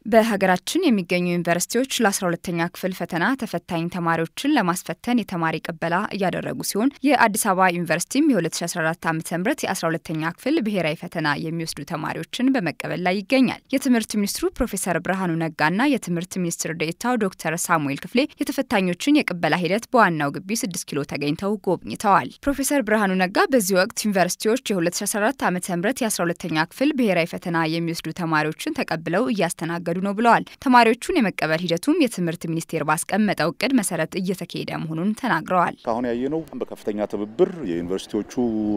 በሀገራችን የሚገኙ ዩኒቨርሲቲዎች ለ12ተኛ ክፍል ፈተና ተፈታኝ ተማሪዎችን ለማስፈተን የተማሪ ቅበላ እያደረጉ ሲሆን የአዲስ አበባ ዩኒቨርሲቲም የ2014 ዓ ም የ12ተኛ ክፍል ብሔራዊ ፈተና የሚወስዱ ተማሪዎችን በመቀበል ላይ ይገኛል። የትምህርት ሚኒስትሩ ፕሮፌሰር ብርሃኑ ነጋና የትምህርት ሚኒስትር ዴኤታው ዶክተር ሳሙኤል ክፍሌ የተፈታኞችን የቅበላ ሂደት በዋናው ግቢ 6 ኪሎ ተገኝተው ጎብኝተዋል። ፕሮፌሰር ብርሃኑ ነጋ በዚህ ወቅት ዩኒቨርሲቲዎች የ2014 ዓ ም የ12ተኛ ክፍል ብሔራዊ ፈተና የሚወስዱ ተማሪዎችን ተቀብለው እያስተናገዱ ነው ብለዋል። ተማሪዎቹን የመቀበል ሂደቱም የትምህርት ሚኒስቴር ባስቀመጠው እቅድ መሰረት እየተካሄደ መሆኑን ተናግረዋል። አሁን ያየነው በከፍተኛ ትብብር የዩኒቨርሲቲዎቹ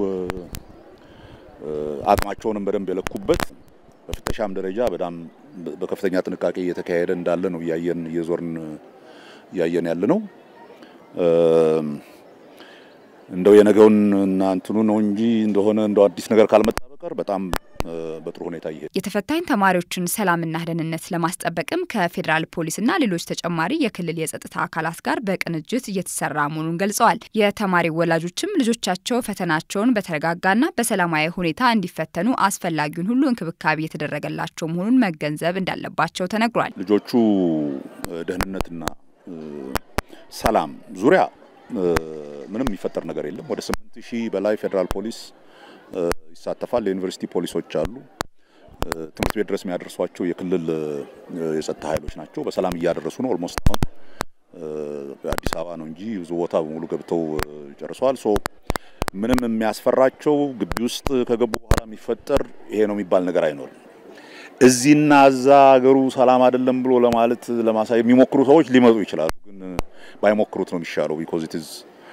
አቅማቸውንም በደንብ የለኩበት በፍተሻም ደረጃ በጣም በከፍተኛ ጥንቃቄ እየተካሄደ እንዳለ ነው እያየን እየዞርን እያየን ያለ ነው። እንደው የነገውን እና እንትኑ ነው እንጂ እንደሆነ እንደው አዲስ ነገር ካልመጣ በቀር በጣም በጥሩ ሁኔታ ይሄ የተፈታኝ ተማሪዎችን ሰላምና ደህንነት ለማስጠበቅም ከፌዴራል ፖሊስና ሌሎች ተጨማሪ የክልል የጸጥታ አካላት ጋር በቅንጅት እየተሰራ መሆኑን ገልጸዋል። የተማሪ ወላጆችም ልጆቻቸው ፈተናቸውን በተረጋጋና በሰላማዊ ሁኔታ እንዲፈተኑ አስፈላጊውን ሁሉ እንክብካቤ የተደረገላቸው መሆኑን መገንዘብ እንዳለባቸው ተነግሯል። ልጆቹ ደህንነትና ሰላም ዙሪያ ምንም የሚፈጠር ነገር የለም። ወደ ስምንት ሺህ በላይ ፌዴራል ፖሊስ ይሳተፋል። የዩኒቨርሲቲ ፖሊሶች አሉ። ትምህርት ቤት ድረስ የሚያደርሷቸው የክልል የጸጥታ ኃይሎች ናቸው። በሰላም እያደረሱ ነው። ኦልሞስት አሁን አዲስ አበባ ነው እንጂ ብዙ ቦታ በሙሉ ገብተው ጨርሰዋል። ሶ ምንም የሚያስፈራቸው ግቢ ውስጥ ከገቡ በኋላ የሚፈጠር ይሄ ነው የሚባል ነገር አይኖርም። እዚህና እዛ ሀገሩ ሰላም አይደለም ብሎ ለማለት ለማሳየት የሚሞክሩ ሰዎች ሊመጡ ይችላሉ። ግን ባይሞክሩት ነው የሚሻለው ቢኮዝ ኢት ኢዝ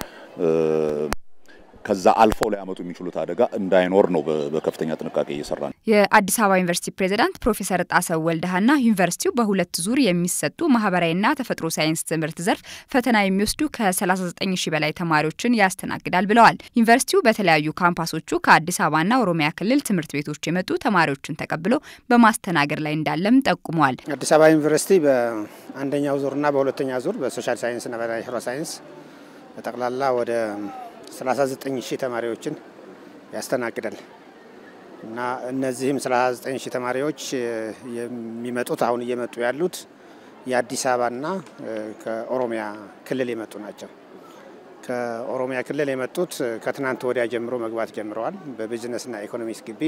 ከዛ አልፈው ሊያመጡ የሚችሉት አደጋ እንዳይኖር ነው በከፍተኛ ጥንቃቄ እየሰራ ነው። የአዲስ አበባ ዩኒቨርሲቲ ፕሬዝዳንት ፕሮፌሰር ጣሰው ወልደሃና ዩኒቨርሲቲው በሁለት ዙር የሚሰጡ ማህበራዊና ተፈጥሮ ሳይንስ ትምህርት ዘርፍ ፈተና የሚወስዱ ከ39 ሺህ በላይ ተማሪዎችን ያስተናግዳል ብለዋል። ዩኒቨርሲቲው በተለያዩ ካምፓሶቹ ከአዲስ አበባና ኦሮሚያ ክልል ትምህርት ቤቶች የመጡ ተማሪዎችን ተቀብሎ በማስተናገድ ላይ እንዳለም ጠቁመዋል። አዲስ አበባ ዩኒቨርሲቲ በአንደኛው ዙርና በሁለተኛ ዙር በሶሻል ሳይንስና በናቹራል ሳይንስ በጠቅላላ ወደ 39 ሺህ ተማሪዎችን ያስተናግዳል እና እነዚህም 39 ሺህ ተማሪዎች የሚመጡት አሁን እየመጡ ያሉት የአዲስ አበባና ከኦሮሚያ ክልል የመጡ ናቸው። ከኦሮሚያ ክልል የመጡት ከትናንት ወዲያ ጀምሮ መግባት ጀምረዋል። በቢዝነስና ኢኮኖሚክስ ግቢ፣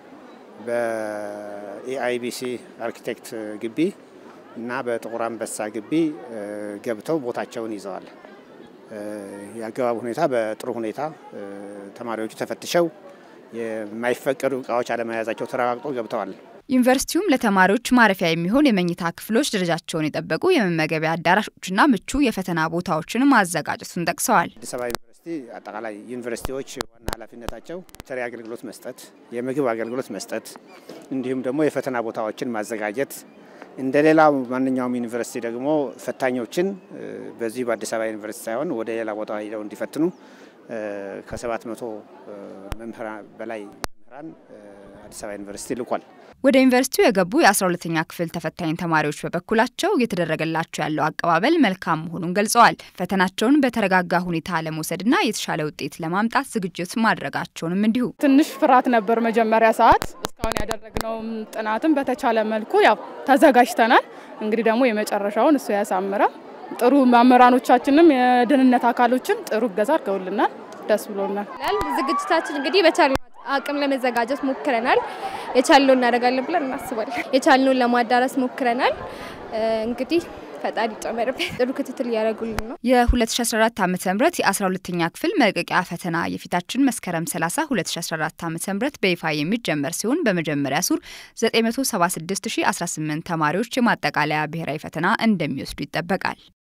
በኤአይቢሲ አርኪቴክት ግቢ እና በጥቁር አንበሳ ግቢ ገብተው ቦታቸውን ይዘዋል። የአገባብ ሁኔታ በጥሩ ሁኔታ ተማሪዎቹ ተፈትሸው የማይፈቀዱ እቃዎች አለመያዛቸው ተረጋግጦ ገብተዋል። ዩኒቨርሲቲውም ለተማሪዎች ማረፊያ የሚሆን የመኝታ ክፍሎች ደረጃቸውን የጠበቁ የመመገቢያ አዳራሾችና ምቹ የፈተና ቦታዎችን ማዘጋጀቱን ጠቅሰዋል። አዲስ አበባ ዩኒቨርሲቲ አጠቃላይ ዩኒቨርሲቲዎች ዋና ኃላፊነታቸው ተሪ አገልግሎት መስጠት፣ የምግብ አገልግሎት መስጠት እንዲሁም ደግሞ የፈተና ቦታዎችን ማዘጋጀት እንደ ሌላው ማንኛውም ዩኒቨርሲቲ ደግሞ ፈታኞችን በዚህ በአዲስ አበባ ዩኒቨርሲቲ ሳይሆን ወደ ሌላ ቦታ ሄደው እንዲፈትኑ ከሰባት መቶ መምህራን በላይ መምህራን አዲስ አበባ ዩኒቨርሲቲ ልኳል። ወደ ዩኒቨርሲቲው የገቡ የ12ተኛ ክፍል ተፈታኝ ተማሪዎች በበኩላቸው እየተደረገላቸው ያለው አቀባበል መልካም መሆኑን ገልጸዋል። ፈተናቸውን በተረጋጋ ሁኔታ ለመውሰድና የተሻለ ውጤት ለማምጣት ዝግጅት ማድረጋቸውንም እንዲሁ ትንሽ ፍርሃት ነበር መጀመሪያ ሰዓት። እስካሁን ያደረግነውም ጥናትም በተቻለ መልኩ ያው ተዘጋጅተናል። እንግዲህ ደግሞ የመጨረሻውን እሱ ያሳምራል። ጥሩ መምህራኖቻችንም የደህንነት አካሎችም ጥሩ እገዛ አድርገውልናል። ደስ ብሎናል። ዝግጅታችን እንግዲህ በቻለ አቅም ለመዘጋጀት ሞክረናል። የቻልነው እናደርጋለን ብለን እናስባለን። የቻልነውን ለማዳረስ ሞክረናል። እንግዲህ ፈጣሪ ይጨመርበት። ጥሩ ክትትል እያደረጉልን ነው። የ2014 ዓ ም የ12ተኛ ክፍል መልቀቂያ ፈተና የፊታችን መስከረም 30 2014 ዓ ም በይፋ የሚጀመር ሲሆን በመጀመሪያ ሱር 976018 ተማሪዎች የማጠቃለያ ብሔራዊ ፈተና እንደሚወስዱ ይጠበቃል።